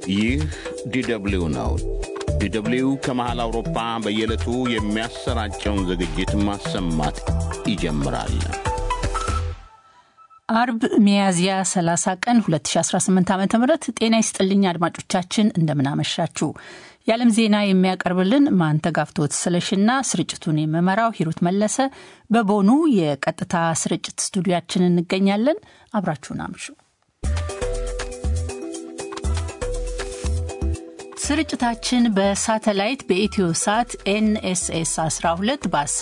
ይህ ዲደብሊው ነው። ዲደብሊው ከመሃል አውሮፓ በየዕለቱ የሚያሰራጨውን ዝግጅት ማሰማት ይጀምራል። አርብ ሚያዝያ 30 ቀን 2018 ዓ ም ጤና ይስጥልኝ አድማጮቻችን፣ እንደምናመሻችሁ። የዓለም ዜና የሚያቀርብልን ማንተጋፍቶት ስለሽና ስርጭቱን የምመራው ሂሩት መለሰ በቦኑ የቀጥታ ስርጭት ስቱዲያችን እንገኛለን። አብራችሁን አምሹ። ስርጭታችን በሳተላይት በኢትዮ ሳት ኤንኤስኤስ 12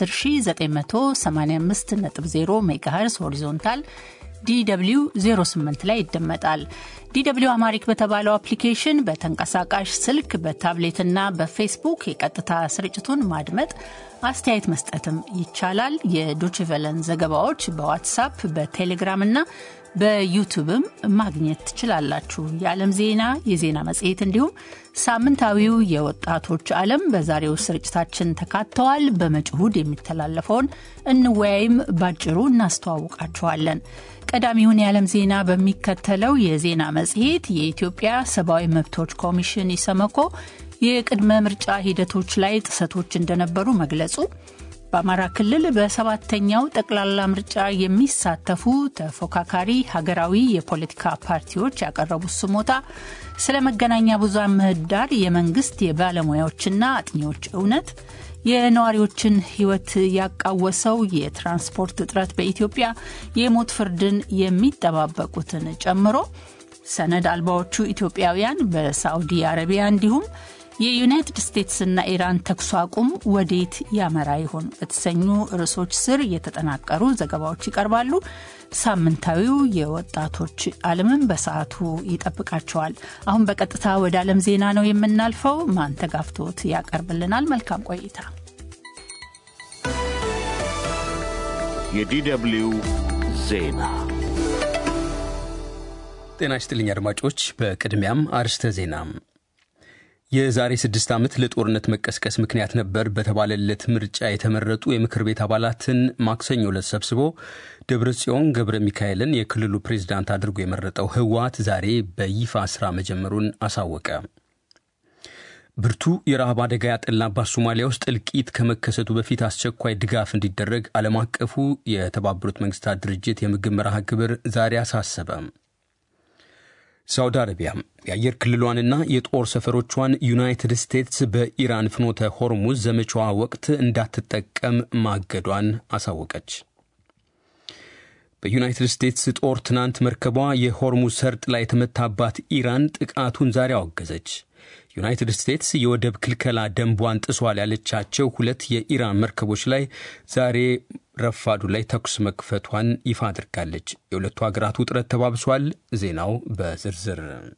በ10985.0 ሜጋሄርስ ሆሪዞንታል ዲw 08 ላይ ይደመጣል። ዲw አማሪክ በተባለው አፕሊኬሽን በተንቀሳቃሽ ስልክ በታብሌትና በፌስቡክ የቀጥታ ስርጭቱን ማድመጥ አስተያየት መስጠትም ይቻላል። የዶችቨለን ዘገባዎች በዋትሳፕ በቴሌግራምና በዩቱብም ማግኘት ትችላላችሁ። የዓለም ዜና፣ የዜና መጽሔት እንዲሁም ሳምንታዊው የወጣቶች ዓለም በዛሬው ስርጭታችን ተካተዋል። በመጪው እሁድ የሚተላለፈውን እንወያይም ባጭሩ እናስተዋውቃችኋለን። ቀዳሚውን የዓለም ዜና በሚከተለው የዜና መጽሔት የኢትዮጵያ ሰብአዊ መብቶች ኮሚሽን ኢሰመኮ የቅድመ ምርጫ ሂደቶች ላይ ጥሰቶች እንደነበሩ መግለጹ በአማራ ክልል በሰባተኛው ጠቅላላ ምርጫ የሚሳተፉ ተፎካካሪ ሀገራዊ የፖለቲካ ፓርቲዎች ያቀረቡት ስሞታ፣ ስለ መገናኛ ብዙሃን ምህዳር የመንግስት የባለሙያዎችና አጥኚዎች እውነት፣ የነዋሪዎችን ሕይወት ያቃወሰው የትራንስፖርት እጥረት በኢትዮጵያ የሞት ፍርድን የሚጠባበቁትን ጨምሮ ሰነድ አልባዎቹ ኢትዮጵያውያን በሳዑዲ አረቢያ እንዲሁም የዩናይትድ ስቴትስና ኢራን ተኩስ አቁም ወዴት ያመራ ይሆን በተሰኙ ርዕሶች ስር የተጠናቀሩ ዘገባዎች ይቀርባሉ። ሳምንታዊው የወጣቶች ዓለምም በሰዓቱ ይጠብቃቸዋል። አሁን በቀጥታ ወደ ዓለም ዜና ነው የምናልፈው። ማንተጋፍቶት ያቀርብልናል። መልካም ቆይታ። የዲደብሊው ዜና ጤና ይስጥልኝ አድማጮች። በቅድሚያም አርስተ ዜና የዛሬ ስድስት ዓመት ለጦርነት መቀስቀስ ምክንያት ነበር በተባለለት ምርጫ የተመረጡ የምክር ቤት አባላትን ማክሰኞ ዕለት ሰብስቦ ደብረ ጽዮን ገብረ ሚካኤልን የክልሉ ፕሬዝዳንት አድርጎ የመረጠው ህወሓት ዛሬ በይፋ ስራ መጀመሩን አሳወቀ። ብርቱ የረሃብ አደጋ ያጠላባት ሶማሊያ ውስጥ እልቂት ከመከሰቱ በፊት አስቸኳይ ድጋፍ እንዲደረግ ዓለም አቀፉ የተባበሩት መንግስታት ድርጅት የምግብ መርሃ ግብር ዛሬ አሳሰበ። ሳውዲ አረቢያ የአየር ክልሏንና የጦር ሰፈሮቿን ዩናይትድ ስቴትስ በኢራን ፍኖተ ሆርሙዝ ዘመቻዋ ወቅት እንዳትጠቀም ማገዷን አሳወቀች። በዩናይትድ ስቴትስ ጦር ትናንት መርከቧ የሆርሙዝ ሰርጥ ላይ የተመታባት ኢራን ጥቃቱን ዛሬ አወገዘች። ዩናይትድ ስቴትስ የወደብ ክልከላ ደንቧን ጥሷል ያለቻቸው ሁለት የኢራን መርከቦች ላይ ዛሬ ረፋዱ ላይ ተኩስ መክፈቷን ይፋ አድርጋለች። የሁለቱ ሀገራት ውጥረት ተባብሷል። ዜናው በዝርዝር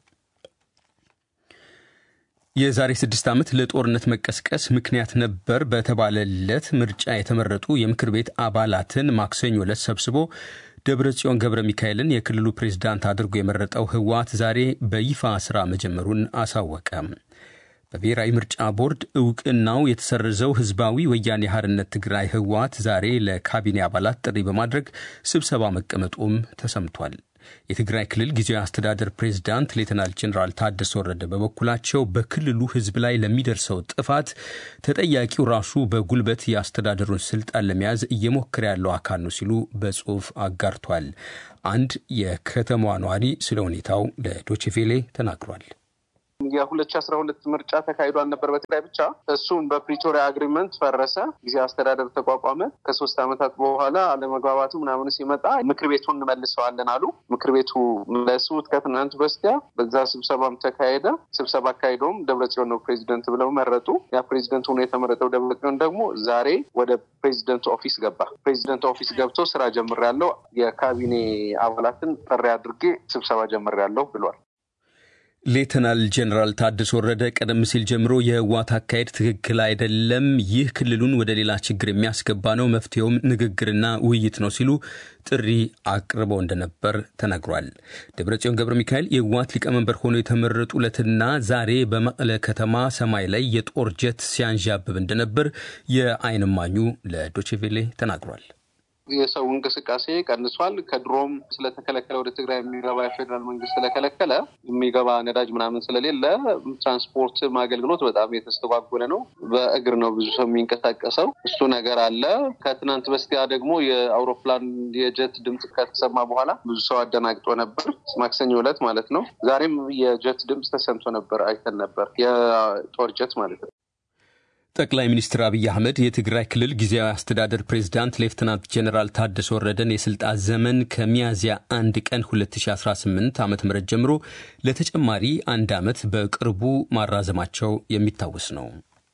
የዛሬ ስድስት ዓመት ለጦርነት መቀስቀስ ምክንያት ነበር በተባለለት ምርጫ የተመረጡ የምክር ቤት አባላትን ማክሰኞ ዕለት ሰብስቦ ደብረ ጽዮን ገብረ ሚካኤልን የክልሉ ፕሬዝዳንት አድርጎ የመረጠው ህወሓት ዛሬ በይፋ ስራ መጀመሩን አሳወቀ። በብሔራዊ ምርጫ ቦርድ እውቅናው የተሰረዘው ህዝባዊ ወያኔ ሓርነት ትግራይ ህወሓት ዛሬ ለካቢኔ አባላት ጥሪ በማድረግ ስብሰባ መቀመጡም ተሰምቷል። የትግራይ ክልል ጊዜያዊ አስተዳደር ፕሬዝዳንት ሌተናል ጄኔራል ታደሰ ወረደ በበኩላቸው በክልሉ ህዝብ ላይ ለሚደርሰው ጥፋት ተጠያቂው ራሱ በጉልበት የአስተዳደሩን ስልጣን ለመያዝ እየሞከረ ያለው አካል ነው ሲሉ በጽሑፍ አጋርቷል። አንድ የከተማዋ ነዋሪ ስለ ሁኔታው ለዶችቬሌ ተናግሯል። የሁለት ሺ አስራ ሁለት ምርጫ ተካሂዷል ነበር በትግራይ ብቻ። እሱም በፕሪቶሪያ አግሪመንት ፈረሰ። ጊዜ አስተዳደር ተቋቋመ። ከሶስት ዓመታት በኋላ አለመግባባቱ ምናምኑ ሲመጣ ምክር ቤቱን እንመልሰዋለን አሉ። ምክር ቤቱ መለሱት ከትናንት በስቲያ። በዛ ስብሰባም ተካሄደ። ስብሰባ አካሂደውም ደብረጽዮን ነው ፕሬዚደንት ብለው መረጡ። ያ ፕሬዚደንት ሆኖ የተመረጠው ደብረጽዮን ደግሞ ዛሬ ወደ ፕሬዚደንት ኦፊስ ገባ። ፕሬዚደንት ኦፊስ ገብቶ ስራ ጀምሬያለሁ፣ የካቢኔ አባላትን ጥሪ አድርጌ ስብሰባ ጀምሬያለሁ ብሏል። ሌተናል ጄኔራል ታደሰ ወረደ ቀደም ሲል ጀምሮ የህወሓት አካሄድ ትክክል አይደለም፣ ይህ ክልሉን ወደ ሌላ ችግር የሚያስገባ ነው፣ መፍትሄውም ንግግርና ውይይት ነው ሲሉ ጥሪ አቅርበው እንደነበር ተነግሯል። ደብረጽዮን ገብረ ሚካኤል የህወሓት ሊቀመንበር ሆነው የተመረጡ ዕለትና ዛሬ በመቀለ ከተማ ሰማይ ላይ የጦር ጀት ሲያንዣብብ እንደነበር የዓይን እማኙ ለዶቼቬሌ ተናግሯል። የሰው እንቅስቃሴ ቀንሷል። ከድሮም ስለተከለከለ ወደ ትግራይ የሚገባ የፌዴራል መንግስት ስለከለከለ የሚገባ ነዳጅ ምናምን ስለሌለ ትራንስፖርት አገልግሎት በጣም የተስተጓጎለ ነው። በእግር ነው ብዙ ሰው የሚንቀሳቀሰው። እሱ ነገር አለ። ከትናንት በስቲያ ደግሞ የአውሮፕላን የጀት ድምፅ ከተሰማ በኋላ ብዙ ሰው አደናግጦ ነበር። ማክሰኞ ዕለት ማለት ነው። ዛሬም የጀት ድምፅ ተሰምቶ ነበር፣ አይተን ነበር። የጦር ጀት ማለት ነው። ጠቅላይ ሚኒስትር አብይ አህመድ የትግራይ ክልል ጊዜያዊ አስተዳደር ፕሬዝዳንት ሌፍትናንት ጀኔራል ታደሰ ወረደን የስልጣን ዘመን ከሚያዝያ አንድ ቀን 2018 ዓ ም ጀምሮ ለተጨማሪ አንድ ዓመት በቅርቡ ማራዘማቸው የሚታወስ ነው።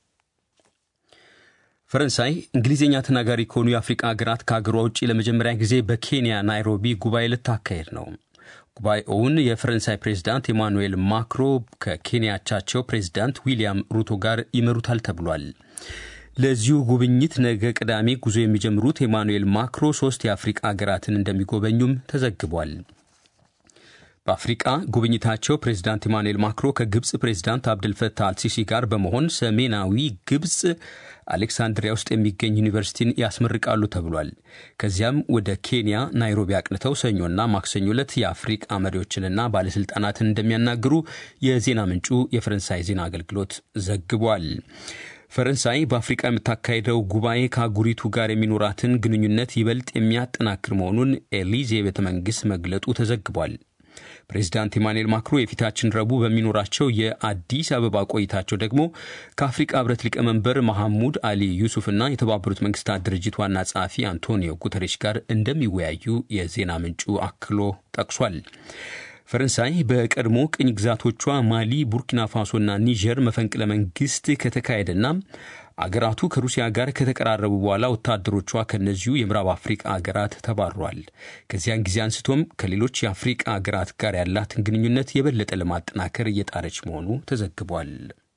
ፈረንሳይ እንግሊዝኛ ተናጋሪ ከሆኑ የአፍሪቃ ሀገራት ከሀገሯ ውጭ ለመጀመሪያ ጊዜ በኬንያ ናይሮቢ ጉባኤ ልታካሄድ ነው። ጉባኤውን የፈረንሳይ ፕሬዝዳንት ኤማኑኤል ማክሮ ከኬንያቻቸው ፕሬዝዳንት ዊልያም ሩቶ ጋር ይመሩታል ተብሏል። ለዚሁ ጉብኝት ነገ ቅዳሜ ጉዞ የሚጀምሩት ኤማኑኤል ማክሮ ሶስት የአፍሪቃ ሀገራትን እንደሚጎበኙም ተዘግቧል። በአፍሪቃ ጉብኝታቸው ፕሬዝዳንት ኢማኑኤል ማክሮ ከግብፅ ፕሬዝዳንት አብድልፈታህ አልሲሲ ጋር በመሆን ሰሜናዊ ግብፅ አሌክሳንድሪያ ውስጥ የሚገኝ ዩኒቨርሲቲን ያስመርቃሉ ተብሏል። ከዚያም ወደ ኬንያ ናይሮቢ አቅንተው ሰኞና ማክሰኞ ዕለት የአፍሪቃ መሪዎችንና ባለሥልጣናትን እንደሚያናግሩ የዜና ምንጩ የፈረንሳይ ዜና አገልግሎት ዘግቧል። ፈረንሳይ በአፍሪቃ የምታካሄደው ጉባኤ ከአህጉሪቱ ጋር የሚኖራትን ግንኙነት ይበልጥ የሚያጠናክር መሆኑን ኤሊዜ ቤተ መንግሥት መግለጡ ተዘግቧል። ፕሬዚዳንት ኢማኑኤል ማክሮ የፊታችን ረቡዕ በሚኖራቸው የአዲስ አበባ ቆይታቸው ደግሞ ከአፍሪቃ ህብረት ሊቀመንበር መሐሙድ አሊ ዩሱፍና የተባበሩት መንግስታት ድርጅት ዋና ጸሐፊ አንቶኒዮ ጉተሬሽ ጋር እንደሚወያዩ የዜና ምንጩ አክሎ ጠቅሷል። ፈረንሳይ በቀድሞ ቅኝ ግዛቶቿ ማሊ፣ ቡርኪና ፋሶና ኒጀር መፈንቅለ መንግስት ከተካሄደና አገራቱ ከሩሲያ ጋር ከተቀራረቡ በኋላ ወታደሮቿ ከእነዚሁ የምዕራብ አፍሪቃ አገራት ተባሯል። ከዚያን ጊዜ አንስቶም ከሌሎች የአፍሪቃ አገራት ጋር ያላትን ግንኙነት የበለጠ ለማጠናከር እየጣረች መሆኑ ተዘግቧል።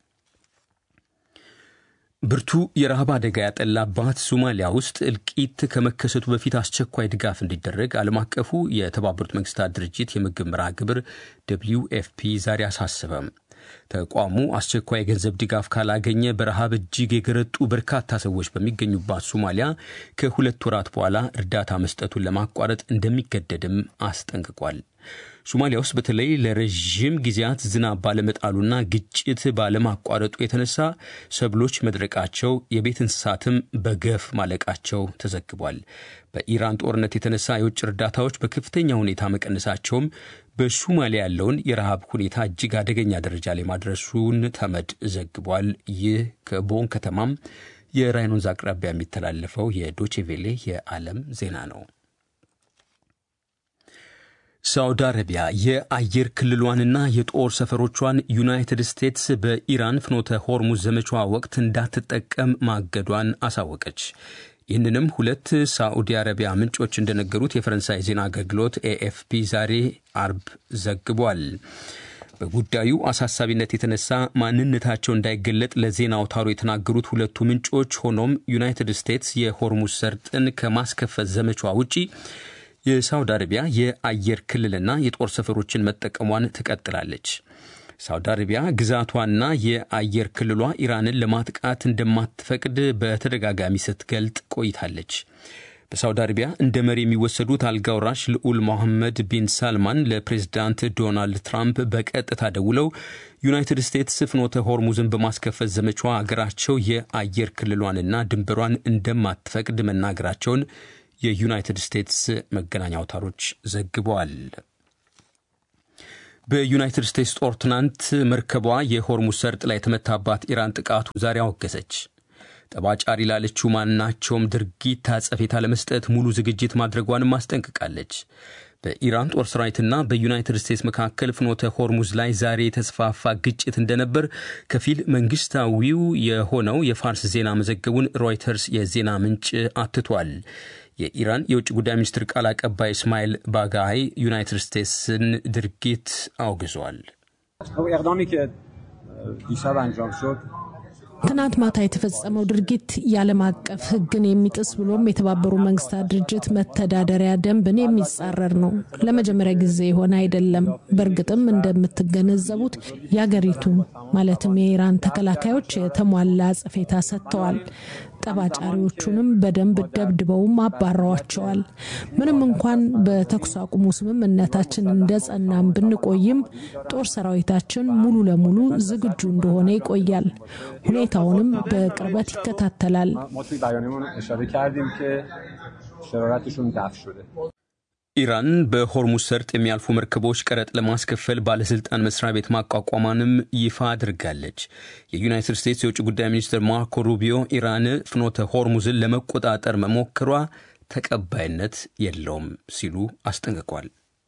ብርቱ የረሃብ አደጋ ያጠላባት ሶማሊያ ውስጥ እልቂት ከመከሰቱ በፊት አስቸኳይ ድጋፍ እንዲደረግ ዓለም አቀፉ የተባበሩት መንግስታት ድርጅት የምግብ መርሃ ግብር ደብልዩ ኤፍፒ ዛሬ አሳሰበም። ተቋሙ አስቸኳይ የገንዘብ ድጋፍ ካላገኘ በረሃብ እጅግ የገረጡ በርካታ ሰዎች በሚገኙባት ሶማሊያ ከሁለት ወራት በኋላ እርዳታ መስጠቱን ለማቋረጥ እንደሚገደድም አስጠንቅቋል። ሶማሊያ ውስጥ በተለይ ለረዥም ጊዜያት ዝናብ ባለመጣሉና ግጭት ባለማቋረጡ የተነሳ ሰብሎች መድረቃቸው፣ የቤት እንስሳትም በገፍ ማለቃቸው ተዘግቧል። በኢራን ጦርነት የተነሳ የውጭ እርዳታዎች በከፍተኛ ሁኔታ መቀነሳቸውም በሶማሊያ ያለውን የረሃብ ሁኔታ እጅግ አደገኛ ደረጃ ላይ ማድረሱን ተመድ ዘግቧል። ይህ ከቦን ከተማም የራይን ወንዝ አቅራቢያ የሚተላለፈው የዶቼቬሌ የዓለም ዜና ነው። ሳውዲ አረቢያ የአየር ክልሏንና የጦር ሰፈሮቿን ዩናይትድ ስቴትስ በኢራን ፍኖተ ሆርሙዝ ዘመቻዋ ወቅት እንዳትጠቀም ማገዷን አሳወቀች። ይህንንም ሁለት ሳዑዲ አረቢያ ምንጮች እንደነገሩት የፈረንሳይ ዜና አገልግሎት ኤኤፍፒ ዛሬ አርብ ዘግቧል። በጉዳዩ አሳሳቢነት የተነሳ ማንነታቸው እንዳይገለጥ ለዜና አውታሩ የተናገሩት ሁለቱ ምንጮች ሆኖም ዩናይትድ ስቴትስ የሆርሙዝ ሰርጥን ከማስከፈት ዘመቻዋ ውጪ የሳውዲ አረቢያ የአየር ክልልና የጦር ሰፈሮችን መጠቀሟን ትቀጥላለች። ሳውዲ አረቢያ ግዛቷና የአየር ክልሏ ኢራንን ለማጥቃት እንደማትፈቅድ በተደጋጋሚ ስትገልጥ ቆይታለች። በሳውዲ አረቢያ እንደ መሪ የሚወሰዱት አልጋውራሽ ልዑል ሞሐመድ ቢን ሳልማን ለፕሬዝዳንት ዶናልድ ትራምፕ በቀጥታ ደውለው ዩናይትድ ስቴትስ ፍኖተ ሆርሙዝን በማስከፈት ዘመቻዋ አገራቸው የአየር ክልሏንና ድንበሯን እንደማትፈቅድ መናገራቸውን የዩናይትድ ስቴትስ መገናኛ አውታሮች ዘግበዋል። በዩናይትድ ስቴትስ ጦር ትናንት መርከቧ የሆርሙዝ ሰርጥ ላይ የተመታባት ኢራን ጥቃቱ ዛሬ አወገዘች። ጠባጫሪ ላለችው ማናቸውም ድርጊት አጸፌታ ለመስጠት ሙሉ ዝግጅት ማድረጓንም አስጠንቅቃለች። በኢራን ጦር ሰራዊትና በዩናይትድ ስቴትስ መካከል ፍኖተ ሆርሙዝ ላይ ዛሬ የተስፋፋ ግጭት እንደነበር ከፊል መንግስታዊው የሆነው የፋርስ ዜና መዘገቡን ሮይተርስ የዜና ምንጭ አትቷል። የኢራን የውጭ ጉዳይ ሚኒስትር ቃል አቀባይ እስማኤል ባጋይ ዩናይትድ ስቴትስን ድርጊት አውግዟል። ትናንት ማታ የተፈጸመው ድርጊት የዓለም አቀፍ ሕግን የሚጥስ ብሎም የተባበሩ መንግስታት ድርጅት መተዳደሪያ ደንብን የሚጻረር ነው። ለመጀመሪያ ጊዜ የሆነ አይደለም። በእርግጥም እንደምትገነዘቡት የአገሪቱ ማለትም የኢራን ተከላካዮች የተሟላ አጸፌታ ሰጥተዋል። ጠባጫሪዎቹንም በደንብ ደብድበውም አባረዋቸዋል። ምንም እንኳን በተኩስ አቁሙ ስምምነታችን እንደ ጸናም ብንቆይም ጦር ሰራዊታችን ሙሉ ለሙሉ ዝግጁ እንደሆነ ይቆያል። ሁኔታውንም በቅርበት ይከታተላል። ኢራን በሆርሙዝ ሰርጥ የሚያልፉ መርከቦች ቀረጥ ለማስከፈል ባለስልጣን መስሪያ ቤት ማቋቋሟንም ይፋ አድርጋለች። የዩናይትድ ስቴትስ የውጭ ጉዳይ ሚኒስትር ማርኮ ሩቢዮ ኢራን ፍኖተ ሆርሙዝን ለመቆጣጠር መሞከሯ ተቀባይነት የለውም ሲሉ አስጠንቅቋል።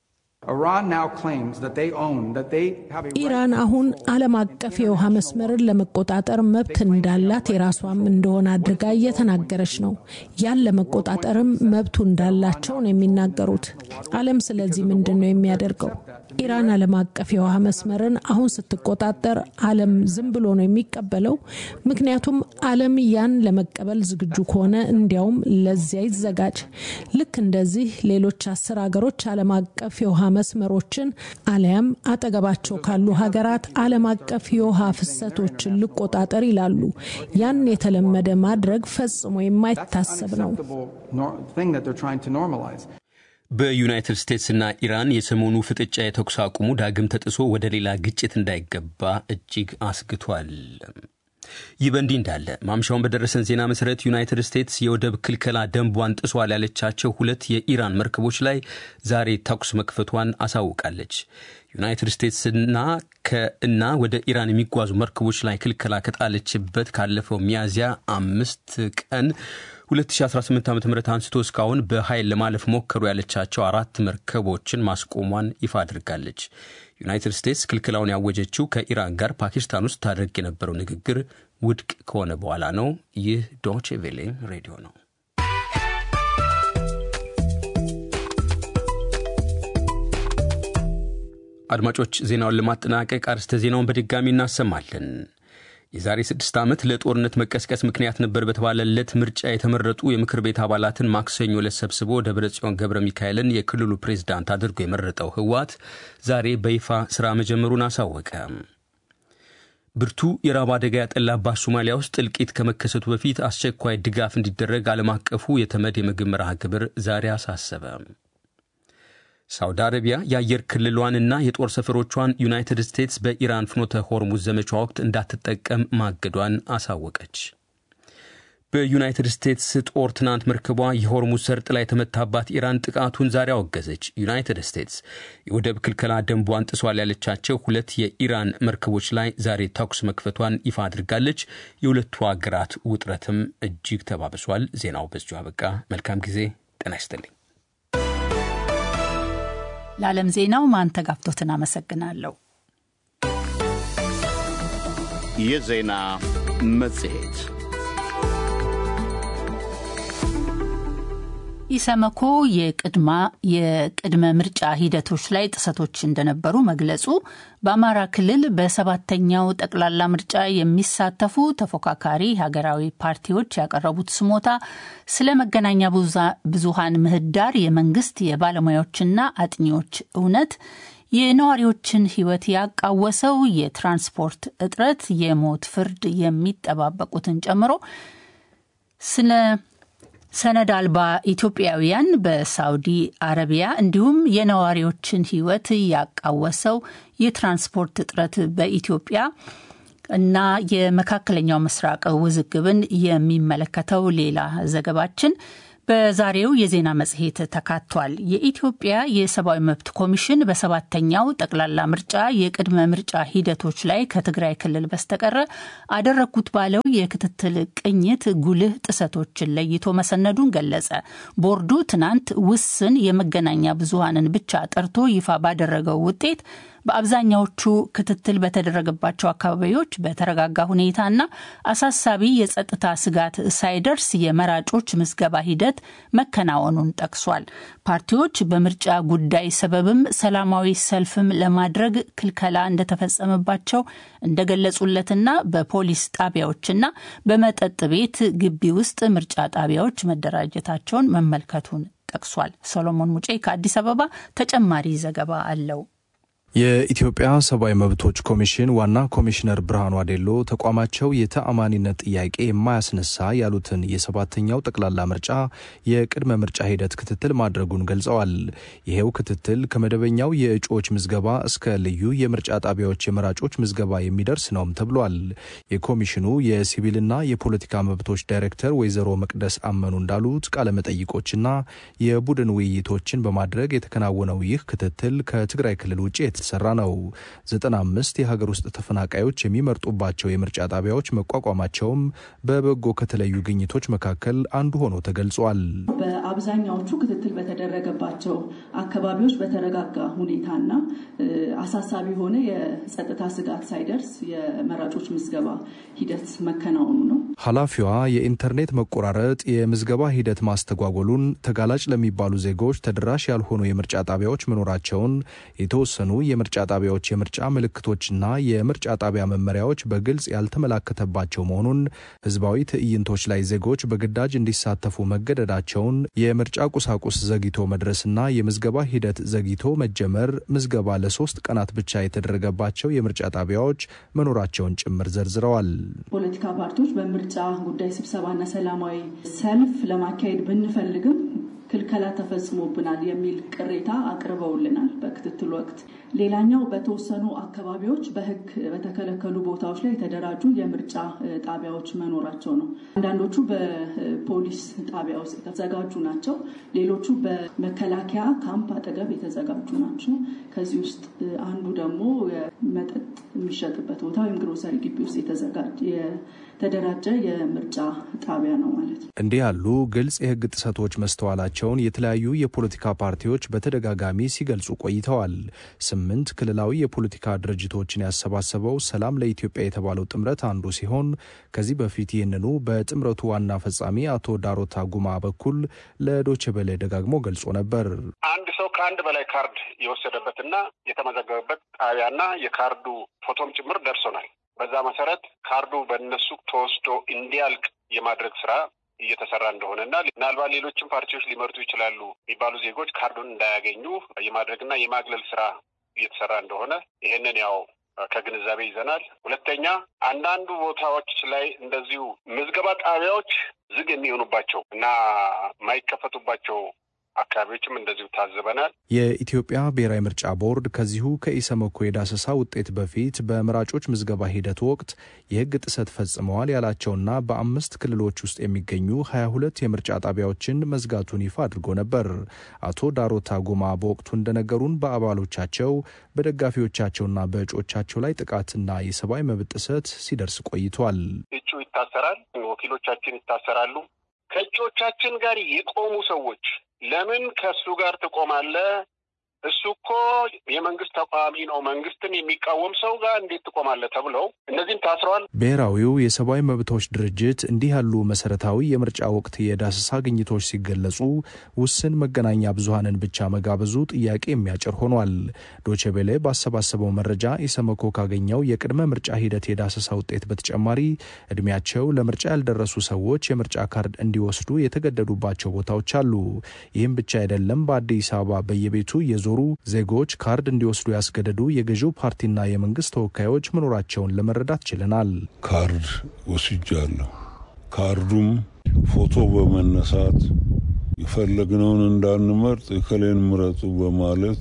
ኢራን አሁን ዓለም አቀፍ የውሃ መስመርን ለመቆጣጠር መብት እንዳላት የራሷም እንደሆነ አድርጋ እየተናገረች ነው። ያን ለመቆጣጠርም መብቱ እንዳላቸው ነው የሚናገሩት። ዓለም ስለዚህ ምንድን ነው የሚያደርገው? ኢራን ዓለም አቀፍ የውሃ መስመርን አሁን ስትቆጣጠር ዓለም ዝም ብሎ ነው የሚቀበለው? ምክንያቱም ዓለም ያን ለመቀበል ዝግጁ ከሆነ እንዲያውም ለዚያ ይዘጋጅ። ልክ እንደዚህ ሌሎች አስር ሀገሮች ዓለም አቀፍ የውሃ መስመሮችን አሊያም አጠገባቸው ካሉ ሀገራት ዓለም አቀፍ የውሃ ፍሰቶችን ልቆጣጠር ይላሉ። ያን የተለመደ ማድረግ ፈጽሞ የማይታሰብ ነው። በዩናይትድ ስቴትስና ኢራን የሰሞኑ ፍጥጫ የተኩስ አቁሙ ዳግም ተጥሶ ወደ ሌላ ግጭት እንዳይገባ እጅግ አስግቷል። ይህ በእንዲህ እንዳለ ማምሻውን በደረሰን ዜና መሰረት ዩናይትድ ስቴትስ የወደብ ክልከላ ደንቧን ጥሷል ያለቻቸው ሁለት የኢራን መርከቦች ላይ ዛሬ ተኩስ መክፈቷን አሳውቃለች። ዩናይትድ ስቴትስና ከእና ወደ ኢራን የሚጓዙ መርከቦች ላይ ክልከላ ከጣለችበት ካለፈው ሚያዝያ አምስት ቀን 2018 ዓ ም አንስቶ እስካሁን በኃይል ለማለፍ ሞከሩ ያለቻቸው አራት መርከቦችን ማስቆሟን ይፋ አድርጋለች። ዩናይትድ ስቴትስ ክልክላውን ያወጀችው ከኢራን ጋር ፓኪስታን ውስጥ ታደርግ የነበረው ንግግር ውድቅ ከሆነ በኋላ ነው። ይህ ዶቼ ቬሌ ሬዲዮ ነው። አድማጮች ዜናውን ለማጠናቀቅ አርስተ ዜናውን በድጋሚ እናሰማለን። የዛሬ ስድስት ዓመት ለጦርነት መቀስቀስ ምክንያት ነበር በተባለለት ምርጫ የተመረጡ የምክር ቤት አባላትን ማክሰኞ ዕለት ሰብስቦ ደብረ ጽዮን ገብረ ሚካኤልን የክልሉ ፕሬዝዳንት አድርጎ የመረጠው ህወሓት ዛሬ በይፋ ሥራ መጀመሩን አሳወቀ። ብርቱ የራብ አደጋ ያጠላባት ሶማሊያ ውስጥ እልቂት ከመከሰቱ በፊት አስቸኳይ ድጋፍ እንዲደረግ ዓለም አቀፉ የተመድ የምግብ መርሃ ግብር ዛሬ አሳሰበ። ሳውዲ አረቢያ የአየር ክልሏንና የጦር ሰፈሮቿን ዩናይትድ ስቴትስ በኢራን ፍኖተ ሆርሙዝ ዘመቻ ወቅት እንዳትጠቀም ማገዷን አሳወቀች። በዩናይትድ ስቴትስ ጦር ትናንት መርከቧ የሆርሙዝ ሰርጥ ላይ የተመታባት ኢራን ጥቃቱን ዛሬ አወገዘች። ዩናይትድ ስቴትስ የወደብ ክልከላ ደንቧን ጥሷል ያለቻቸው ሁለት የኢራን መርከቦች ላይ ዛሬ ተኩስ መክፈቷን ይፋ አድርጋለች። የሁለቱ አገራት ውጥረትም እጅግ ተባብሷል። ዜናው በዚሁ አበቃ። መልካም ጊዜ። ጤና ይስጥልኝ። ለዓለም ዜናው ማንተጋፍቶትን አመሰግናለሁ። የዜና መጽሔት ኢሰመኮ የቅድማ የቅድመ ምርጫ ሂደቶች ላይ ጥሰቶች እንደነበሩ መግለጹ፣ በአማራ ክልል በሰባተኛው ጠቅላላ ምርጫ የሚሳተፉ ተፎካካሪ ሀገራዊ ፓርቲዎች ያቀረቡት ስሞታ ስለ መገናኛ ብዙሃን ምህዳር የመንግስት የባለሙያዎችና አጥኚዎች እውነት የነዋሪዎችን ሕይወት ያቃወሰው የትራንስፖርት እጥረት፣ የሞት ፍርድ የሚጠባበቁትን ጨምሮ ስለ ሰነድ አልባ ኢትዮጵያውያን በሳውዲ አረቢያ እንዲሁም የነዋሪዎችን ሕይወት ያቃወሰው የትራንስፖርት እጥረት በኢትዮጵያ እና የመካከለኛው ምስራቅ ውዝግብን የሚመለከተው ሌላ ዘገባችን በዛሬው የዜና መጽሔት ተካቷል። የኢትዮጵያ የሰብአዊ መብት ኮሚሽን በሰባተኛው ጠቅላላ ምርጫ የቅድመ ምርጫ ሂደቶች ላይ ከትግራይ ክልል በስተቀረ አደረግኩት ባለው የክትትል ቅኝት ጉልህ ጥሰቶችን ለይቶ መሰነዱን ገለጸ። ቦርዱ ትናንት ውስን የመገናኛ ብዙሃንን ብቻ ጠርቶ ይፋ ባደረገው ውጤት በአብዛኛዎቹ ክትትል በተደረገባቸው አካባቢዎች በተረጋጋ ሁኔታና አሳሳቢ የጸጥታ ስጋት ሳይደርስ የመራጮች ምዝገባ ሂደት መከናወኑን ጠቅሷል። ፓርቲዎች በምርጫ ጉዳይ ሰበብም ሰላማዊ ሰልፍም ለማድረግ ክልከላ እንደተፈጸመባቸው እንደገለጹለትና በፖሊስ ጣቢያዎችና በመጠጥ ቤት ግቢ ውስጥ ምርጫ ጣቢያዎች መደራጀታቸውን መመልከቱን ጠቅሷል። ሰሎሞን ሙጬ ከአዲስ አበባ ተጨማሪ ዘገባ አለው። የኢትዮጵያ ሰብአዊ መብቶች ኮሚሽን ዋና ኮሚሽነር ብርሃኑ አዴሎ ተቋማቸው የተአማኒነት ጥያቄ የማያስነሳ ያሉትን የሰባተኛው ጠቅላላ ምርጫ የቅድመ ምርጫ ሂደት ክትትል ማድረጉን ገልጸዋል። ይሄው ክትትል ከመደበኛው የእጩዎች ምዝገባ እስከ ልዩ የምርጫ ጣቢያዎች የመራጮች ምዝገባ የሚደርስ ነውም ተብሏል። የኮሚሽኑ የሲቪልና የፖለቲካ መብቶች ዳይሬክተር ወይዘሮ መቅደስ አመኑ እንዳሉት ቃለመጠይቆችና የቡድን ውይይቶችን በማድረግ የተከናወነው ይህ ክትትል ከትግራይ ክልል ውጭ የተሰራ ነው። 95 የሀገር ውስጥ ተፈናቃዮች የሚመርጡባቸው የምርጫ ጣቢያዎች መቋቋማቸውም በበጎ ከተለዩ ግኝቶች መካከል አንዱ ሆኖ ተገልጿል። በአብዛኛዎቹ ክትትል በተደረገባቸው አካባቢዎች በተረጋጋ ሁኔታና አሳሳቢ የሆነ የጸጥታ ስጋት ሳይደርስ የመራጮች ምዝገባ ሂደት መከናወኑ ነው። ኃላፊዋ የኢንተርኔት መቆራረጥ የምዝገባ ሂደት ማስተጓጎሉን፣ ተጋላጭ ለሚባሉ ዜጎች ተደራሽ ያልሆኑ የምርጫ ጣቢያዎች መኖራቸውን የተወሰኑ የምርጫ ጣቢያዎች የምርጫ ምልክቶችና የምርጫ ጣቢያ መመሪያዎች በግልጽ ያልተመላከተባቸው መሆኑን፣ ህዝባዊ ትዕይንቶች ላይ ዜጎች በግዳጅ እንዲሳተፉ መገደዳቸውን፣ የምርጫ ቁሳቁስ ዘግይቶ መድረስና የምዝገባ ሂደት ዘግይቶ መጀመር፣ ምዝገባ ለሶስት ቀናት ብቻ የተደረገባቸው የምርጫ ጣቢያዎች መኖራቸውን ጭምር ዘርዝረዋል። ፖለቲካ ፓርቲዎች በምርጫ ጉዳይ ስብሰባና ሰላማዊ ሰልፍ ለማካሄድ ብንፈልግም ክልከላ ተፈጽሞብናል የሚል ቅሬታ አቅርበውልናል በክትትል ወቅት። ሌላኛው በተወሰኑ አካባቢዎች በህግ በተከለከሉ ቦታዎች ላይ የተደራጁ የምርጫ ጣቢያዎች መኖራቸው ነው። አንዳንዶቹ በፖሊስ ጣቢያ ውስጥ የተዘጋጁ ናቸው። ሌሎቹ በመከላከያ ካምፕ አጠገብ የተዘጋጁ ናቸው። ከዚህ ውስጥ አንዱ ደግሞ መጠጥ የሚሸጥበት ቦታ ወይም ግሮሰሪ ግቢ ውስጥ የተደራጀ የምርጫ ጣቢያ ነው ማለት ነው። እንዲህ ያሉ ግልጽ የህግ ጥሰቶች መስተዋላቸውን የተለያዩ የፖለቲካ ፓርቲዎች በተደጋጋሚ ሲገልጹ ቆይተዋል። ስምንት ክልላዊ የፖለቲካ ድርጅቶችን ያሰባሰበው ሰላም ለኢትዮጵያ የተባለው ጥምረት አንዱ ሲሆን ከዚህ በፊት ይህንኑ በጥምረቱ ዋና ፈጻሚ አቶ ዳሮታ ጉማ በኩል ለዶቼ ቬለ ደጋግሞ ገልጾ ነበር። አንድ ሰው ከአንድ በላይ ካርድ የወሰደበትና የተመዘገበበት ጣቢያና የካርዱ ፎቶም ጭምር ደርሶናል። በዛ መሰረት ካርዱ በእነሱ ተወስዶ እንዲያልቅ የማድረግ ስራ እየተሰራ እንደሆነና ምናልባት ሌሎችም ፓርቲዎች ሊመርጡ ይችላሉ የሚባሉ ዜጎች ካርዱን እንዳያገኙ የማድረግና የማግለል ስራ እየተሰራ እንደሆነ ይሄንን ያው ከግንዛቤ ይዘናል። ሁለተኛ አንዳንዱ ቦታዎች ላይ እንደዚሁ ምዝገባ ጣቢያዎች ዝግ የሚሆኑባቸው እና የማይከፈቱባቸው አካባቢዎችም እንደዚሁ ታዝበናል። የኢትዮጵያ ብሔራዊ ምርጫ ቦርድ ከዚሁ ከኢሰመኮ የዳሰሳ ውጤት በፊት በመራጮች ምዝገባ ሂደት ወቅት የሕግ ጥሰት ፈጽመዋል ያላቸውና በአምስት ክልሎች ውስጥ የሚገኙ ሀያ ሁለት የምርጫ ጣቢያዎችን መዝጋቱን ይፋ አድርጎ ነበር። አቶ ዳሮታ ጎማ በወቅቱ እንደነገሩን በአባሎቻቸው በደጋፊዎቻቸውና በእጮቻቸው ላይ ጥቃትና የሰብአዊ መብት ጥሰት ሲደርስ ቆይቷል። እጩ ይታሰራል፣ ወኪሎቻችን ይታሰራሉ። ከእጩዎቻችን ጋር የቆሙ ሰዎች ለምን ከእሱ ጋር ትቆማለህ? እሱ እኮ የመንግስት ተቃዋሚ ነው፣ መንግስትን የሚቃወም ሰው ጋር እንዴት ትቆማለህ? ተብለው እነዚህም ታስረዋል። ብሔራዊው የሰብአዊ መብቶች ድርጅት እንዲህ ያሉ መሰረታዊ የምርጫ ወቅት የዳሰሳ ግኝቶች ሲገለጹ ውስን መገናኛ ብዙሀንን ብቻ መጋበዙ ጥያቄ የሚያጭር ሆኗል። ዶቼቤሌ ባሰባሰበው መረጃ ኢሰመኮ ካገኘው የቅድመ ምርጫ ሂደት የዳሰሳ ውጤት በተጨማሪ እድሜያቸው ለምርጫ ያልደረሱ ሰዎች የምርጫ ካርድ እንዲወስዱ የተገደዱባቸው ቦታዎች አሉ። ይህም ብቻ አይደለም። በአዲስ አበባ በየቤቱ የዞሩ ዜጎች ካርድ እንዲወስዱ ያስገደዱ የገዢው ፓርቲና የመንግስት ተወካዮች መኖራቸውን ለመረዳት ችለናል። ካርድ ወስጃለሁ። ካርዱም ፎቶ በመነሳት የፈለግነውን እንዳንመርጥ እከሌን ምረጡ በማለት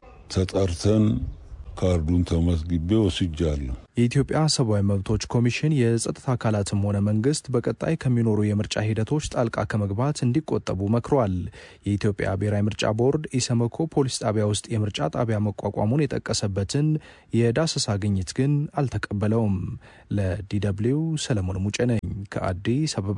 ተጠርተን ካርዱን ተመዝግቤ ወስጃለሁ። የኢትዮጵያ ሰብአዊ መብቶች ኮሚሽን የጸጥታ አካላትም ሆነ መንግስት በቀጣይ ከሚኖሩ የምርጫ ሂደቶች ጣልቃ ከመግባት እንዲቆጠቡ መክሯል። የኢትዮጵያ ብሔራዊ ምርጫ ቦርድ ኢሰመኮ ፖሊስ ጣቢያ ውስጥ የምርጫ ጣቢያ መቋቋሙን የጠቀሰበትን የዳሰሳ ግኝት ግን አልተቀበለውም። ለዲደብሊው ሰለሞን ሙጬ ነኝ ከአዲስ አበባ።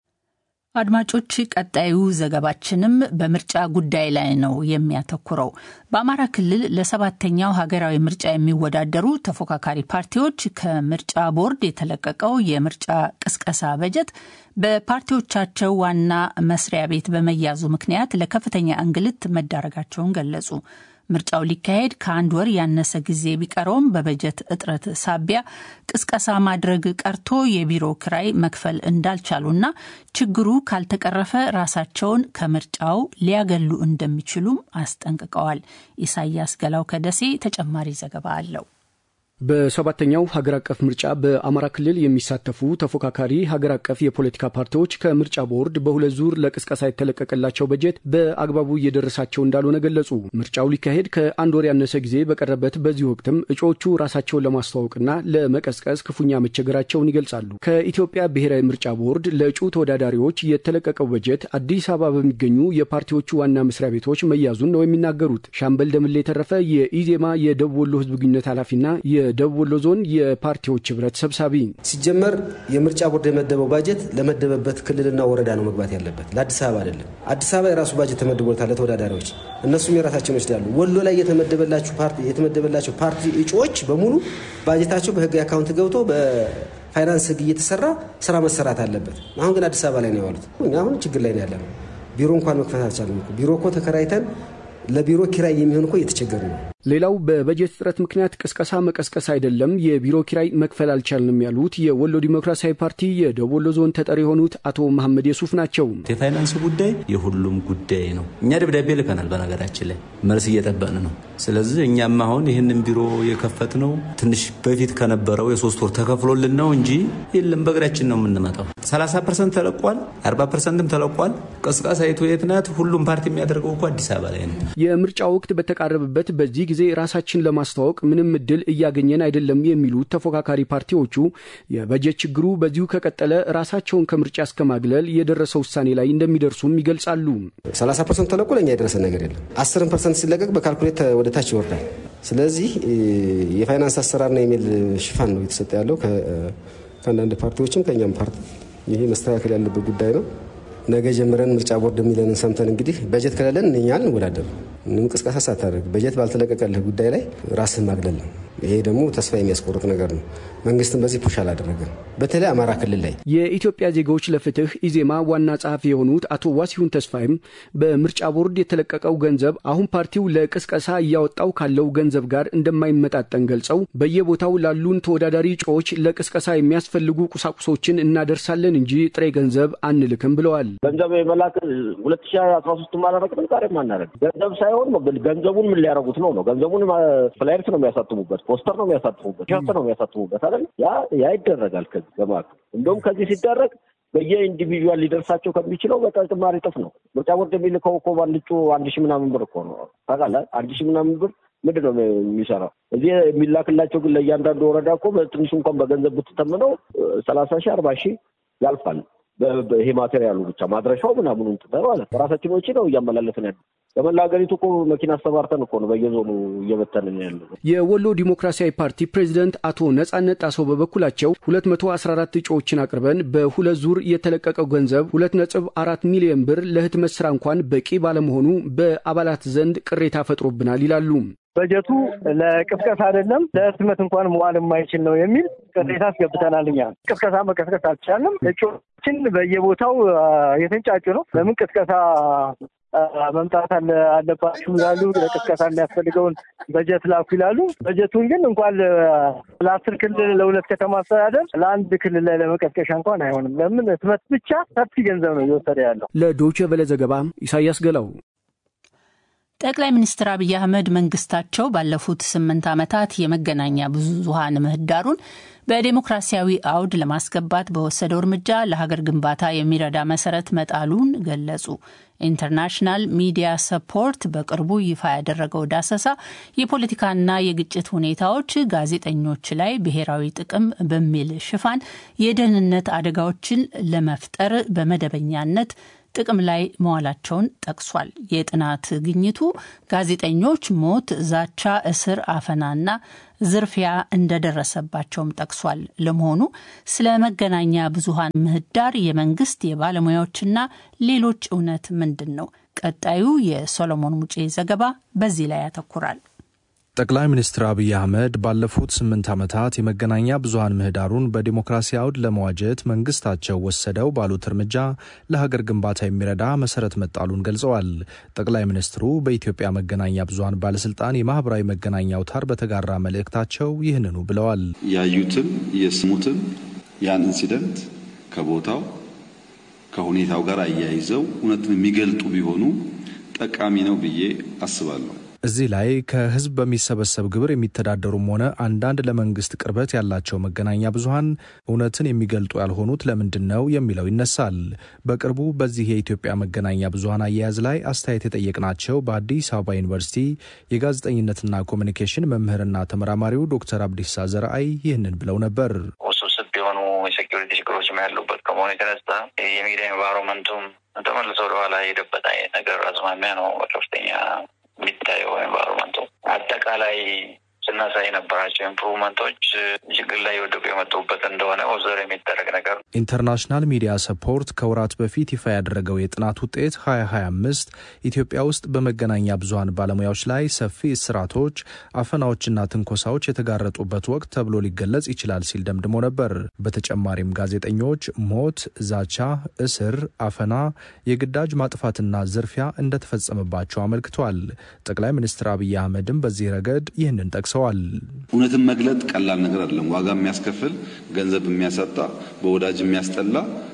አድማጮች፣ ቀጣዩ ዘገባችንም በምርጫ ጉዳይ ላይ ነው የሚያተኩረው። በአማራ ክልል ለሰባተኛው ሀገራዊ ምርጫ የሚወዳደሩ ተፎካካሪ ፓርቲዎች ከምርጫ ቦርድ የተለቀቀው የምርጫ ቅስቀሳ በጀት በፓርቲዎቻቸው ዋና መስሪያ ቤት በመያዙ ምክንያት ለከፍተኛ እንግልት መዳረጋቸውን ገለጹ። ምርጫው ሊካሄድ ከአንድ ወር ያነሰ ጊዜ ቢቀረውም በበጀት እጥረት ሳቢያ ቅስቀሳ ማድረግ ቀርቶ የቢሮ ክራይ መክፈል እንዳልቻሉና ችግሩ ካልተቀረፈ ራሳቸውን ከምርጫው ሊያገሉ እንደሚችሉም አስጠንቅቀዋል። ኢሳያስ ገላው ከደሴ ተጨማሪ ዘገባ አለው። በሰባተኛው ሀገር አቀፍ ምርጫ በአማራ ክልል የሚሳተፉ ተፎካካሪ ሀገር አቀፍ የፖለቲካ ፓርቲዎች ከምርጫ ቦርድ በሁለት ዙር ለቅስቀሳ የተለቀቀላቸው በጀት በአግባቡ እየደረሳቸው እንዳልሆነ ገለጹ። ምርጫው ሊካሄድ ከአንድ ወር ያነሰ ጊዜ በቀረበት በዚህ ወቅትም እጩዎቹ ራሳቸውን ለማስተዋወቅና ለመቀስቀስ ክፉኛ መቸገራቸውን ይገልጻሉ። ከኢትዮጵያ ብሔራዊ ምርጫ ቦርድ ለእጩ ተወዳዳሪዎች የተለቀቀው በጀት አዲስ አበባ በሚገኙ የፓርቲዎቹ ዋና መስሪያ ቤቶች መያዙን ነው የሚናገሩት። ሻምበል ደምሌ የተረፈ የኢዜማ የደቡብ ወሎ ህዝብ ግንኙነት ኃላፊና የደቡብ ወሎ ዞን የፓርቲዎች ህብረት ሰብሳቢ ሲጀመር የምርጫ ቦርድ የመደበው ባጀት ለመደበበት ክልልና ወረዳ ነው መግባት ያለበት፣ ለአዲስ አበባ አይደለም። አዲስ አበባ የራሱ ባጀት ተመድቦታል ለተወዳዳሪዎች፣ እነሱም የራሳቸውን ይወስዳሉ። ወሎ ላይ የተመደበላቸው ፓርቲ እጩዎች በሙሉ ባጀታቸው በህግ አካውንት ገብቶ በፋይናንስ ህግ እየተሰራ ስራ መሰራት አለበት። አሁን ግን አዲስ አበባ ላይ ነው የዋሉት። አሁን ችግር ላይ ነው ያለ ነው። ቢሮ እንኳን መክፈት አልቻለም። ቢሮ እኮ ተከራይተን ለቢሮ ኪራይ የሚሆን እኮ እየተቸገር ነው። ሌላው በበጀት እጥረት ምክንያት ቅስቀሳ መቀስቀስ አይደለም የቢሮ ኪራይ መክፈል አልቻልንም ያሉት የወሎ ዲሞክራሲያዊ ፓርቲ የደቡብ ወሎ ዞን ተጠሪ የሆኑት አቶ መሐመድ የሱፍ ናቸው። የፋይናንስ ጉዳይ የሁሉም ጉዳይ ነው። እኛ ደብዳቤ ልከናል። በነገራችን ላይ መልስ እየጠበቅን ነው። ስለዚህ እኛም አሁን ይህንን ቢሮ የከፈት ነው ትንሽ በፊት ከነበረው የሶስት ወር ተከፍሎልን ነው እንጂ የለም በእግራችን ነው የምንመጣው። 30 ፐርሰንት ተለቋል፣ 40 ፐርሰንትም ተለቋል። ቅስቀሳ የቱ የት ናት? ሁሉም ፓርቲ የሚያደርገው እኮ አዲስ አበባ ላይ ነው። የምርጫ ወቅት በተቃረበበት በዚህ ጊዜ ራሳችን ለማስተዋወቅ ምንም እድል እያገኘን አይደለም የሚሉት ተፎካካሪ ፓርቲዎቹ የበጀት ችግሩ በዚሁ ከቀጠለ ራሳቸውን ከምርጫ እስከ ማግለል የደረሰ ውሳኔ ላይ እንደሚደርሱም ይገልጻሉ። 30 ፐርሰንት ተለቆ ለእኛ የደረሰ ነገር የለም። 10 ፐርሰንት ሲለቀቅ በካልኩሌት ወደ ታች ይወርዳል። ስለዚህ የፋይናንስ አሰራርና ኢሜል ሽፋን ነው የተሰጠ ያለው ከአንዳንድ ፓርቲዎችም ከእኛም ፓርቲ። ይሄ መስተካከል ያለበት ጉዳይ ነው። ነገ ጀምረን ምርጫ ቦርድ የሚለንን ሰምተን እንግዲህ በጀት ከሌለን እኛ እንወዳደር ምንም ቅስቀሳ ሳታደርግ በጀት ባልተለቀቀልህ ጉዳይ ላይ ራስህን ማግለል ነው። ይሄ ደግሞ ተስፋ የሚያስቆርጥ ነገር ነው። መንግስትም በዚህ ፑሽ አላደረገም። በተለይ አማራ ክልል ላይ የኢትዮጵያ ዜጋዎች ለፍትህ ኢዜማ ዋና ጸሐፊ የሆኑት አቶ ዋሲሁን ተስፋይም በምርጫ ቦርድ የተለቀቀው ገንዘብ አሁን ፓርቲው ለቅስቀሳ እያወጣው ካለው ገንዘብ ጋር እንደማይመጣጠን ገልጸው በየቦታው ላሉን ተወዳዳሪ እጩዎች ለቅስቀሳ የሚያስፈልጉ ቁሳቁሶችን እናደርሳለን እንጂ ጥሬ ገንዘብ አንልክም ብለዋል። ገንዘብ የመላክ ሁለት ሺ አስራ ሶስት ማላረቅም ዛሬም አናደርግ ገንዘብ ሳይሆን ገንዘቡን ምን ሊያደርጉት ነው ነው ገንዘቡን ፍላየርስ ነው የሚያሳትሙበት፣ ፖስተር ነው የሚያሳትሙበት፣ ሸርት ነው የሚያሳትሙበት አይደል? ያ ያ ይደረጋል። ከዚህ በማለት እንደውም ከዚህ ሲደረግ በየኢንዲቪዥዋል ሊደርሳቸው ከሚችለው በተጨማሪ እጥፍ ነው። ምርጫ ቦርድ የሚልከው እኮ በአንድ እጩ አንድ ሺህ ምናምን ብር እኮ ነው ታውቃለህ። አንድ ሺህ ምናምን ብር ምንድን ነው የሚሰራው? እዚህ የሚላክላቸው ግን ለእያንዳንዱ ወረዳ እኮ በትንሹ እንኳን በገንዘብ ብትተምነው ሰላሳ ሺህ አርባ ሺህ ያልፋል። ይሄ ማቴሪያሉ ብቻ ማድረሻው ምናምኑ እንትነ ማለት በራሳችን ወጪ ነው እያመላለስን ያለ በመላ ሀገሪቱ እኮ መኪና አስተባርተን እኮ ነው በየዞኑ እየበተንን ያለ። የወሎ ዲሞክራሲያዊ ፓርቲ ፕሬዚደንት አቶ ነጻነት ጣሰው በበኩላቸው 214 እጩዎችን አቅርበን በሁለት ዙር የተለቀቀው ገንዘብ 2.4 ሚሊዮን ብር ለህትመት ስራ እንኳን በቂ ባለመሆኑ በአባላት ዘንድ ቅሬታ ፈጥሮብናል ይላሉ። በጀቱ ለቅስቀሳ አይደለም ለህትመት እንኳን መዋል የማይችል ነው የሚል ቅሬታ አስገብተናል። እኛ ቅስቀሳ መቀስቀስ አልቻልንም። እጩዎችን በየቦታው የተንጫጩ ነው። ለምን ቅስቀሳ መምጣት አለባችሁ ይላሉ። ለቅስቀሳ የሚያስፈልገውን በጀት ላኩ ይላሉ። በጀቱን ግን እንኳን ለአስር ክልል ለሁለት ከተማ አስተዳደር ለአንድ ክልል ላይ ለመቀስቀሻ እንኳን አይሆንም። ለምን ህትመት ብቻ ሰፊ ገንዘብ ነው እየወሰደ ያለው። ለዶይቼ ቬለ ዘገባ ኢሳያስ ገላው። ጠቅላይ ሚኒስትር አብይ አህመድ መንግስታቸው ባለፉት ስምንት ዓመታት የመገናኛ ብዙኃን ምህዳሩን በዴሞክራሲያዊ አውድ ለማስገባት በወሰደው እርምጃ ለሀገር ግንባታ የሚረዳ መሰረት መጣሉን ገለጹ። ኢንተርናሽናል ሚዲያ ሰፖርት በቅርቡ ይፋ ያደረገው ዳሰሳ የፖለቲካና የግጭት ሁኔታዎች ጋዜጠኞች ላይ ብሔራዊ ጥቅም በሚል ሽፋን የደህንነት አደጋዎችን ለመፍጠር በመደበኛነት ጥቅም ላይ መዋላቸውን ጠቅሷል። የጥናት ግኝቱ ጋዜጠኞች ሞት፣ ዛቻ፣ እስር፣ አፈናና ዝርፊያ እንደደረሰባቸውም ጠቅሷል። ለመሆኑ ስለ መገናኛ ብዙኃን ምህዳር የመንግስት የባለሙያዎችና ሌሎች እውነት ምንድን ነው? ቀጣዩ የሶሎሞን ሙጬ ዘገባ በዚህ ላይ ያተኩራል። ጠቅላይ ሚኒስትር አብይ አህመድ ባለፉት ስምንት ዓመታት የመገናኛ ብዙሀን ምህዳሩን በዲሞክራሲ አውድ ለመዋጀት መንግስታቸው ወሰደው ባሉት እርምጃ ለሀገር ግንባታ የሚረዳ መሰረት መጣሉን ገልጸዋል። ጠቅላይ ሚኒስትሩ በኢትዮጵያ መገናኛ ብዙሀን ባለስልጣን የማህበራዊ መገናኛ አውታር በተጋራ መልእክታቸው ይህንኑ ብለዋል። ያዩትን የስሙትን ያን ኢንሲደንት ከቦታው ከሁኔታው ጋር አያይዘው እውነትን የሚገልጡ ቢሆኑ ጠቃሚ ነው ብዬ አስባለሁ። እዚህ ላይ ከህዝብ በሚሰበሰብ ግብር የሚተዳደሩም ሆነ አንዳንድ ለመንግስት ቅርበት ያላቸው መገናኛ ብዙሀን እውነትን የሚገልጡ ያልሆኑት ለምንድን ነው የሚለው ይነሳል። በቅርቡ በዚህ የኢትዮጵያ መገናኛ ብዙሀን አያያዝ ላይ አስተያየት የጠየቅናቸው በአዲስ አበባ ዩኒቨርሲቲ የጋዜጠኝነትና ኮሚኒኬሽን መምህርና ተመራማሪው ዶክተር አብዲሳ ዘርአይ ይህንን ብለው ነበር። ውስብስብ የሆኑ የሴኪሪቲ ችግሮችም ያሉበት ከመሆኑ የተነሳ የሚዲያ ኤንቫይሮንመንቱም ተመልሶ ወደኋላ የሄደበት አይነት ነገር አዝማሚያ ነው በከፍተኛ የሚታየው ኤንቫይሮንመንቱ አጠቃላይ ስናሳይ የነበራቸው ኢምፕሩቭመንቶች ችግር ላይ የወደቁ የመጡበት እንደሆነ ኦብዘር የሚደረግ ነገር ነው። ኢንተርናሽናል ሚዲያ ሰፖርት ከወራት በፊት ይፋ ያደረገው የጥናት ውጤት 2025 ኢትዮጵያ ውስጥ በመገናኛ ብዙሀን ባለሙያዎች ላይ ሰፊ እስራቶች፣ አፈናዎችና ትንኮሳዎች የተጋረጡበት ወቅት ተብሎ ሊገለጽ ይችላል ሲል ደምድሞ ነበር። በተጨማሪም ጋዜጠኞች ሞት፣ ዛቻ፣ እስር፣ አፈና፣ የግዳጅ ማጥፋትና ዝርፊያ እንደተፈጸመባቸው አመልክቷል። ጠቅላይ ሚኒስትር አብይ አህመድም በዚህ ረገድ ይህንን ጠቅሰዋል። እውነትን መግለጥ ቀላል ነገር አይደለም። ዋጋ የሚያስከፍል ገንዘብ የሚያሳጣ በወዳጅ የሚያስጠላ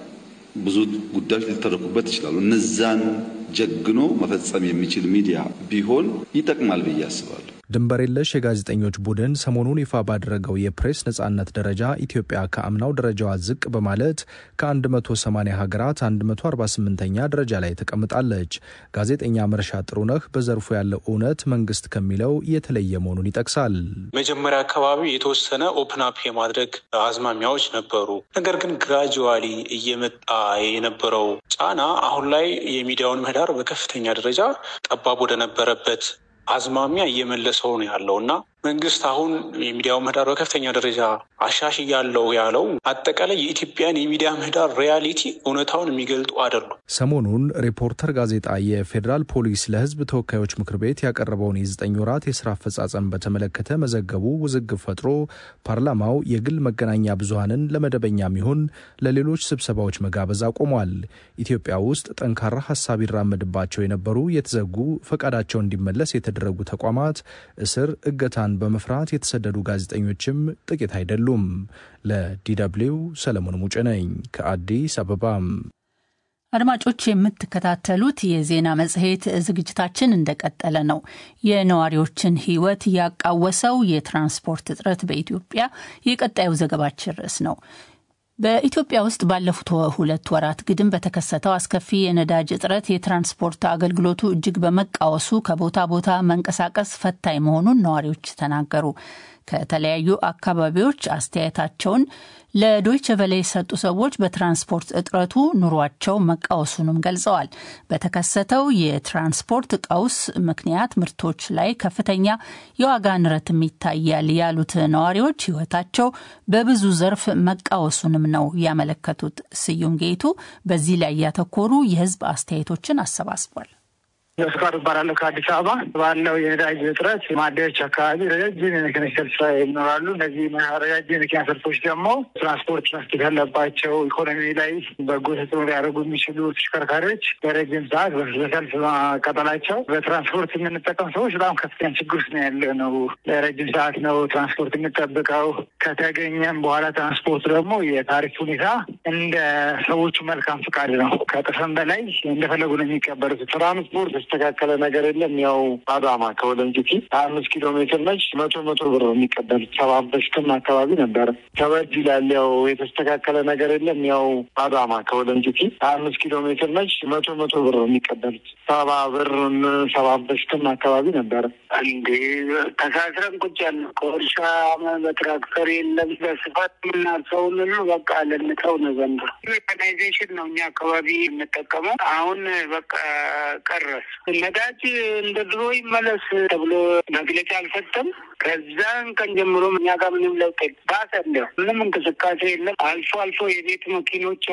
ብዙ ጉዳዮች ሊተረኩበት ይችላሉ። እነዛን ጀግኖ መፈጸም የሚችል ሚዲያ ቢሆን ይጠቅማል ብዬ አስባለሁ። ድንበር የለሽ የጋዜጠኞች ቡድን ሰሞኑን ይፋ ባደረገው የፕሬስ ነጻነት ደረጃ ኢትዮጵያ ከአምናው ደረጃዋ ዝቅ በማለት ከ180 ሀገራት 148ኛ ደረጃ ላይ ተቀምጣለች። ጋዜጠኛ መርሻ ጥሩነህ በዘርፉ ያለው እውነት መንግስት ከሚለው የተለየ መሆኑን ይጠቅሳል። መጀመሪያ አካባቢ የተወሰነ ኦፕን አፕ የማድረግ አዝማሚያዎች ነበሩ። ነገር ግን ግራጁዋሊ እየመጣ የነበረው ጫና አሁን ላይ የሚዲያውን ምህዳር በከፍተኛ ደረጃ ጠባብ ወደነበረበት አዝማሚያ እየመለሰው ነው ያለው እና መንግስት አሁን የሚዲያው ምህዳር በከፍተኛ ደረጃ አሻሽ ያለው ያለው አጠቃላይ የኢትዮጵያን የሚዲያ ምህዳር ሪያሊቲ እውነታውን የሚገልጡ አይደሉም። ሰሞኑን ሪፖርተር ጋዜጣ የፌዴራል ፖሊስ ለሕዝብ ተወካዮች ምክር ቤት ያቀረበውን የዘጠኝ ወራት የስራ አፈጻጸም በተመለከተ መዘገቡ ውዝግብ ፈጥሮ ፓርላማው የግል መገናኛ ብዙሀንን ለመደበኛም ይሁን ለሌሎች ስብሰባዎች መጋበዝ አቆሟል። ኢትዮጵያ ውስጥ ጠንካራ ሀሳብ ይራመድባቸው የነበሩ የተዘጉ ፈቃዳቸው እንዲመለስ የተደረጉ ተቋማት እስር፣ እገታን በመፍራት የተሰደዱ ጋዜጠኞችም ጥቂት አይደሉም። ለዲደብሊው ሰለሞን ሙጬ ነኝ ከአዲስ አበባም። አድማጮች የምትከታተሉት የዜና መጽሔት ዝግጅታችን እንደቀጠለ ነው። የነዋሪዎችን ሕይወት ያቃወሰው የትራንስፖርት እጥረት በኢትዮጵያ የቀጣዩ ዘገባችን ርዕስ ነው። በኢትዮጵያ ውስጥ ባለፉት ሁለት ወራት ግድም በተከሰተው አስከፊ የነዳጅ እጥረት የትራንስፖርት አገልግሎቱ እጅግ በመቃወሱ ከቦታ ቦታ መንቀሳቀስ ፈታኝ መሆኑን ነዋሪዎች ተናገሩ። ከተለያዩ አካባቢዎች አስተያየታቸውን ለዶይቸ ቨለ የሰጡ ሰዎች በትራንስፖርት እጥረቱ ኑሯቸው መቃወሱንም ገልጸዋል። በተከሰተው የትራንስፖርት ቀውስ ምክንያት ምርቶች ላይ ከፍተኛ የዋጋ ንረትም ይታያል ያሉት ነዋሪዎች ሕይወታቸው በብዙ ዘርፍ መቃወሱንም ነው ያመለከቱት። ስዩም ጌቱ በዚህ ላይ ያተኮሩ የሕዝብ አስተያየቶችን አሰባስቧል። ፍቃዱ እባላለሁ ከአዲስ አበባ ባለው የነዳጅ እጥረት ማደያዎች አካባቢ ረጃጅም የመኪና ሰልፍ ይኖራሉ። እነዚህ ረጃጅም የመኪና ሰልፎች ደግሞ ትራንስፖርት መስጠት ያለባቸው ኢኮኖሚ ላይ በጎ ተጽዕኖ ሊያደርጉ የሚችሉ ተሽከርካሪዎች በረጅም ሰዓት በሰልፍ ማቃጠላቸው በትራንስፖርት የምንጠቀም ሰዎች በጣም ከፍተኛ ችግር ውስጥ ነው ያለ ነው። ለረጅም ሰዓት ነው ትራንስፖርት የምንጠብቀው። ከተገኘም በኋላ ትራንስፖርት ደግሞ የታሪፍ ሁኔታ እንደ ሰዎቹ መልካም ፍቃድ ነው። ከጥፍም በላይ እንደፈለጉ ነው የሚቀበሉት ትራንስፖርት የተስተካከለ ነገር የለም። ያው አዳማ ከወለንጭቲ አምስት ኪሎ ሜትር ነች። መቶ መቶ ብር ነው የሚቀበሉት። ሰባ በሽትም አካባቢ ነበረ ከበድ ይላል። ያው የተስተካከለ ነገር የለም። ያው አዳማ ከወለንጭቲ አምስት ኪሎ ሜትር ነች። መቶ መቶ ብር ነው የሚቀበሉት። ሰባ ብር ሰባ በሽትም አካባቢ ነበረ። እንዴ ተሳስረን ቁጭ ያለ ከእርሻ በትራክተር የለም በስፋት የምናርሰውን ሁሉ በቃ ልንተው ነው ዘንድሮ። ሜካናይዜሽን ነው እኛ አካባቢ የምንጠቀመው። አሁን በቃ ቀረስ ነዳጅ እንደ ድሮ ይመለስ ተብሎ መግለጫ አልሰጠም። ከዛን ቀን ጀምሮ እኛ ጋር ምንም ለውጥ ባሰ። ምንም እንቅስቃሴ የለም። አልፎ አልፎ የቤት መኪኖች